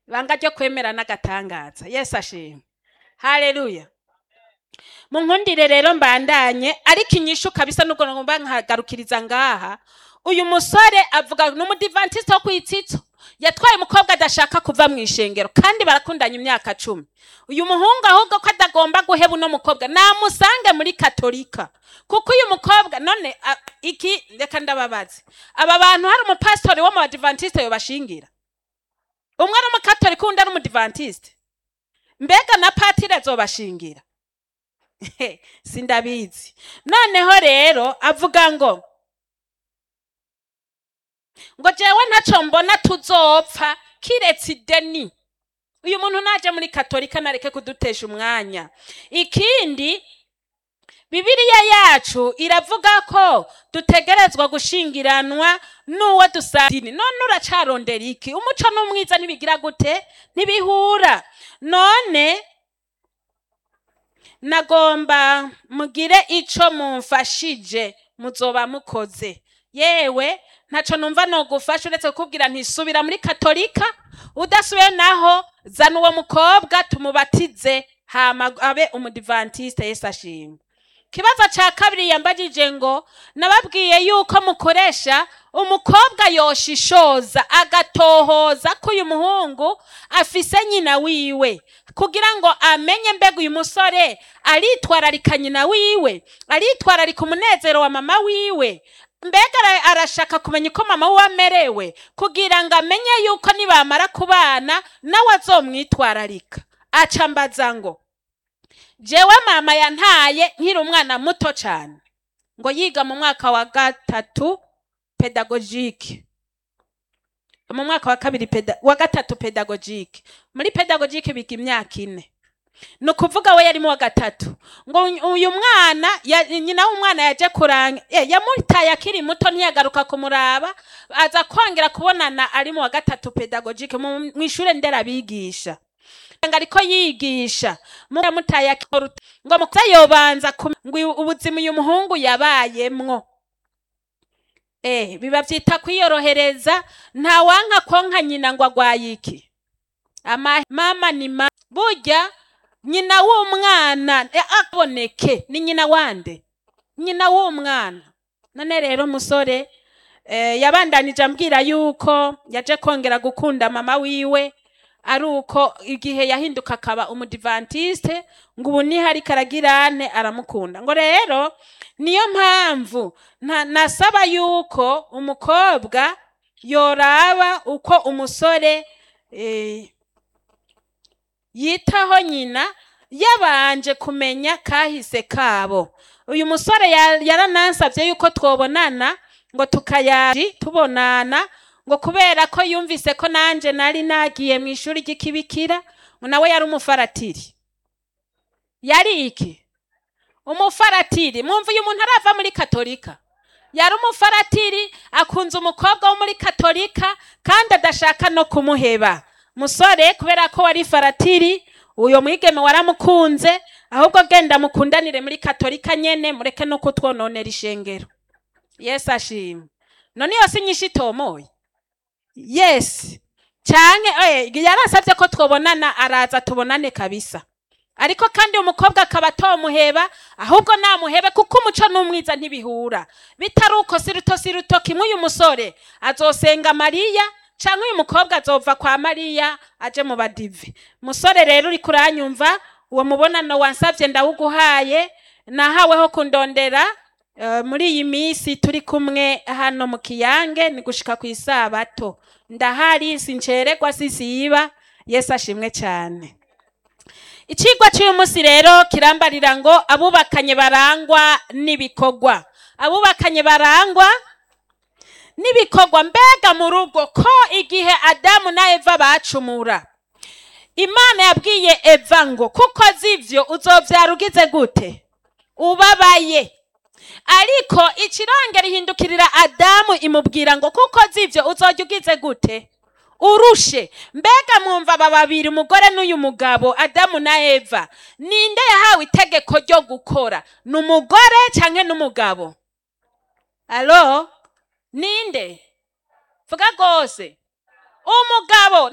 ibanga ryo kwemera n'agatangaza yesu ashimwe haleluya munkundire rero mbandanye ariko inyishu kabisa nubwo ngomba nkagarukiriza ngaha uyu musore avuga n'umudivantisite wo kwitsitso yatwaye umukobwa adashaka kuva mu ishengero kandi barakundanye imyaka cumi uyu muhungu ahubwo ko adagomba guheba uno mukobwa namusange muri katolika kuko uyu mukobwa none a- iki reka ndababaze aba bantu hari umupasitori wo mu badivantisite yobashingira umwe ari umukatolika undi ari umudivantisite mbega na patire azobashingira sindabizi noneho rero avuga ngo ngo jewe ntaco mbona tuzopfa kiretse ideni uyu muntu naje muri katolika nareke kudutesha umwanya ikindi bibiliya yacu iravuga ko dutegerezwa gushingiranwa n'uwo dusadini none uracarondera iki umuco n'umwiza ntibigira gute ntibihura none nagomba mugire ico mumfashije muzoba mukoze yewe ntaco numva nogufasha uretse kukubwira ntisubira muri katolika udasubiye naho zana uwo mukobwa tumubatize hama abe umudivantiste yesu ashimwe kibazo ca kabiri yambajije ngo nababwiye yuko mukoresha umukobwa yoshishoza agatohoza ko uyu muhungu afise nyina wiwe kugira ngo amenye mbega uyu musore aritwararika nyina wiwe aritwararika umunezero wa mama wiwe mbega ara- arashaka kumenya uko mama we amerewe kugira ngo amenye yuko nibamara kubana nawe azomwitwararika aca mbaza ngo jewe mama yantaye nkiri umwana muto cyane ngo yiga mu mwaka wa gatatu pedagogike mu mwaka wa kabiri peda, wa gatatu pedagogike muri pedagogike biga imyaka ine ni ukuvuga we yarimo wa gatatu ngo uyu- uyu mwana ya- nyina w'umwana yaje kuranga eh, yamutaye akiri muto ntiyagaruka kumuraba aza kongera kubonana ari mu wa gatatu pedagogike mu mu ishure nderabigisha ngo ariko yigisha mutaye akiri ngo mukuza yobanza kum- ngo uyu- ubuzima uyu muhungu yabayemwo eh biba vyita kwiyorohereza nta wanka konka nyina ngo agwaye iki ama mama ni ma burya nyina w'umwana eh, aboneke ni nyina wande nyina w'umwana none rero musore eh, yabandanije ambwira yuko yaje kongera gukunda mama wiwe ari uko igihe yahinduka akaba umudivantiste ngo ubu niho ariko aragirane aramukunda ngo rero niyo mpamvu nta- nasaba yuko umukobwa yoraba uko umusore eh, yitaho nyina yabanje kumenya kahise kabo uyu musore ya- yaranansabye yuko twobonana ngo tukayaji tubonana ngo kubera ko yumvise ko nanje nari nagiye mu ishuri ry'ikibikira ngo nawe yari umufaratiri yari iki umufaratiri mwumva uyu muntu arava muri katolika yari umufaratiri akunze umukobwa wo muri katolika kandi adashaka no kumuheba musore kubera ko wari faratiri uyo mwigeme waramukunze ahubwo genda mukundanire muri katolika nyene mureke no kutwononera ishengero yesu ashimwe none iyo si nyinshi itomoye yes canke eh, yarasavye ko twobonana araza tubonane kabisa ariko kandi umukobwa akaba atomuheba ahubwo namuhebe kuko umuco n'umwiza ntibihura bitari uko si ruto si ruto kimwe uyu musore azosenga mariya canke uyu mukobwa azova kwa mariya aje mu badive musore rero uriko uranyumva uwo mubonano wansavye ndawuguhaye nahaweho kundondera eh, muri iyi minsi turi kumwe hano mu kiyange ni gushika ku isabato ndahari sincererwa sisiba yesu ashimwe cyane icigwa cy'uyu munsi rero kirambarira ngo abubakanye barangwa n'ibikorwa abubakanye barangwa n'ibikorwa mbega mu rugo ko igihe adamu na eva bacumura imana yabwiye eva ngo kuko zivyo uzovyara ugize gute ubabaye ariko ikirongera ihindukirira adamu imubwira ngo kuko zivyo uzojya ugize gute urushe mbega mwumva aba babiri umugore n'uyu mugabo adamu na eva ninde yahawe itegeko ryo gukora ni umugore canke n'umugabo alo ninde vuga rwose umugabo